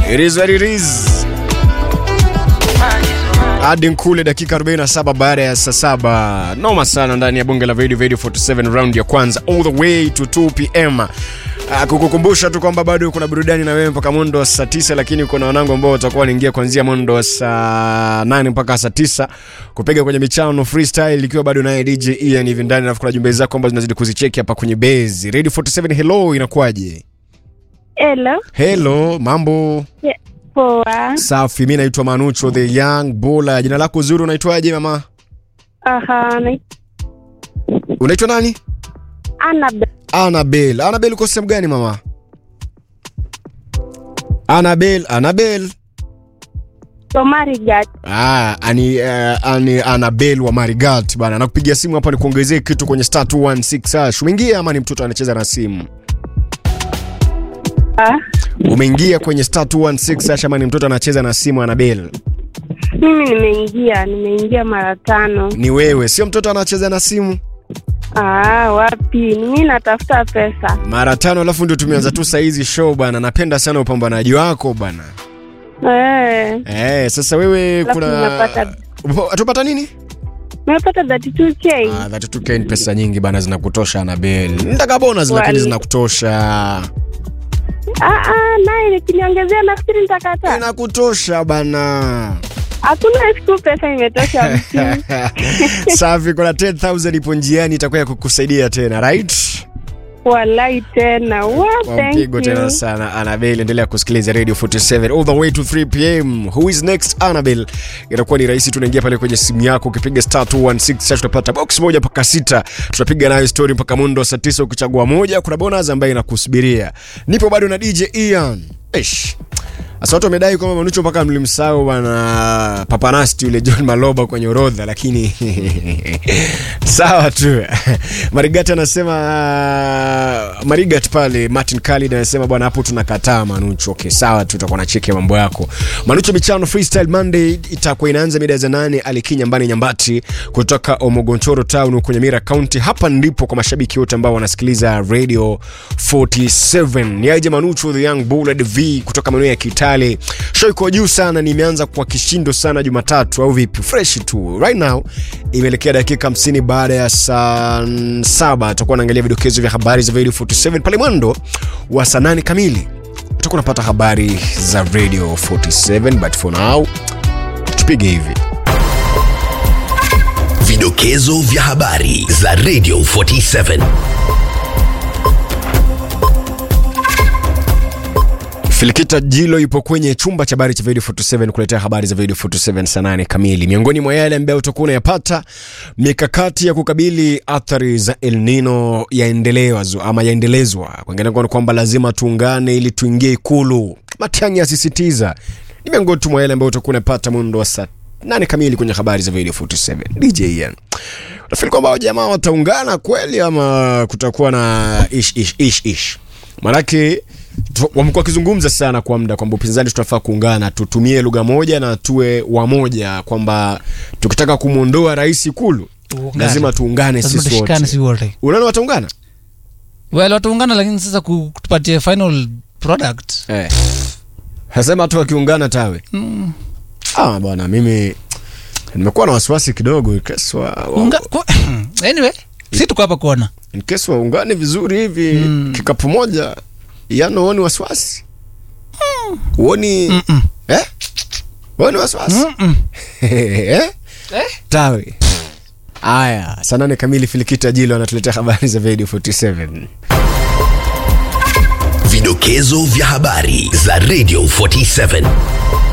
It is what it is. Hadi Nkule dakika 47 baada ya saa saba. Noma sana ndani ya bunge la Radio Radio 47 round ya kwanza all the way to 2 pm. Uh, kukukumbusha tu kwamba bado kuna burudani na wewe mpaka mwendo wa saa tisa, lakini kuna wanangu ambao watakuwa wanaingia kuanzia mwendo wa saa nane mpaka saa tisa kupiga kwenye michano freestyle, ikiwa bado naye DJ Ian hivi ndani, alafu kuna jumbe zako ambazo zinazidi kuzicheki hapa kwenye base Radio 47. Hello, inakuwaje? Hello. Hello, mambo Yeah, poa. safi. Mi naitwa Manucho the young bulla. Jina lako zuri, unaitwaje mama? Aha, na- Unaitwa nani? Annabel. Annabel. Annabel, uko sehemu gani mama? Annabel, Annabel. Somari Gat. Ah, ani, uh, ani Annabel wa Marigat bana. Nakupigia simu hapa nikuongezee kitu kwenye star 216 hash. Umeingia ama ni mtoto anacheza na simu? Ah, Umeingia kwenye star 216 hash ama ni mtoto anacheza na simu Annabel? mimi nimeingia, nimeingia mara tano. Ni wewe, sio mtoto anacheza na simu? Ah, wapi? Ni mimi natafuta pesa. Mara tano alafu ndio tumeanza tu saa hizi show bana. Napenda sana upambanaji wako bana. Eh, Eh, sasa wewe Alafu kuna ninapata- Atupata nini? nimepata 32k. Ah, 32k ni pesa nyingi bana, zinakutosha Annabel. Nitaka bonus lakini Wali. zinakutosha. Ah, ah, naye nikiniongezea nafikiri nitakata. Inakutosha bana. Hakuna siku pesa imetosha mtu. Safi, kuna 10000 ipo njiani itakuwa ya kukusaidia tena, right? Walai tena. Wow, Kwa thank mpigo tena you. sana Annabel, endelea kusikiliza Radio 47 all the way to 3 pm. Who is next Annabel? Itakuwa ni rahisi, tunaingia pale kwenye simu yako, ukipiga star 216 sasa tutapata box moja mpaka sita, tutapiga nayo story mpaka mundo saa 9. Ukichagua moja, kuna bonus ambayo inakusubiria. Nipo bado na DJ Ian. Ish. Sasa watu wamedai kwamba Manucho mpaka mlimsahau bwana Papanasti yule John Maloba kwenye orodha, lakini sawa tu. Marigat anasema Marigat pale Martin Khalid anasema bwana, hapo tunakataa Manucho. Okay, sawa tu, tutakuwa na cheki mambo yako. Manucho michano Freestyle Monday itakuwa inaanza mida za nane Aliki Nyambani Nyambati kutoka Omogonchoro Town kwenye Mira County. Hapa ndipo kwa mashabiki wote ambao wanasikiliza Radio 47. Ni aje Manucho the Young Bull V kutoka maeneo ya Kitale. Show iko juu sana, nimeanza kwa kishindo sana Jumatatu au vipi? Fresh tu. Right now imeelekea dakika 50 baada ya saa saba. Tutakuwa naangalia vidokezo vya habari za Radio 47 pale mwendo wa saa nane kamili. Tutakuwa napata habari za Radio 47 but for now tupige hivi. Vidokezo vya habari za Radio 47. Filikita Jilo yupo kwenye chumba cha habari cha Radio 47 kuletea habari za Radio 47 saa nane kamili. Miongoni mwa yale ambayo utakuwa unayapata, mikakati ya kukabili athari za El Nino yaendelezwa ama yaendelezwa. Kwengine kwa kwamba lazima tuungane ili tuingie Ikulu. Matiang'i asisitiza. Ni miongoni tu mwa yale ambayo utakuwa unapata mwendo wa saa nane kamili kwenye habari za Radio 47. DJ Ian. Unafikiri kwamba hao jamaa wataungana kweli ama kutakuwa na ish ish ish ish? Manake tu- wamekuwa wakizungumza sana kwa muda kwamba upinzani tunafaa kuungana, tutumie lugha moja na tuwe wamoja, kwamba tukitaka kumwondoa rais Ikulu Tuungane. lazima tuungane lazima sisi tushikane wote. si wote Unaona wataungana well wataungana lakini sasa ku- kutupatie final product eh. Hasema watu wakiungana tawe mm. ah, bwana mimi nimekuwa na wasiwasi kidogo keswa Unga, ku, anyway si tuko hapa kuona in case waungane vizuri hivi Mm. kikapu moja yano uoni wasiwasi uoni Mm-mm. eh? uoni wasiwasi Mm-mm. eh? tawe aya saa nane kamili filikita jilo anatuletea habari za radio 47 Vidokezo vya habari za Radio 47.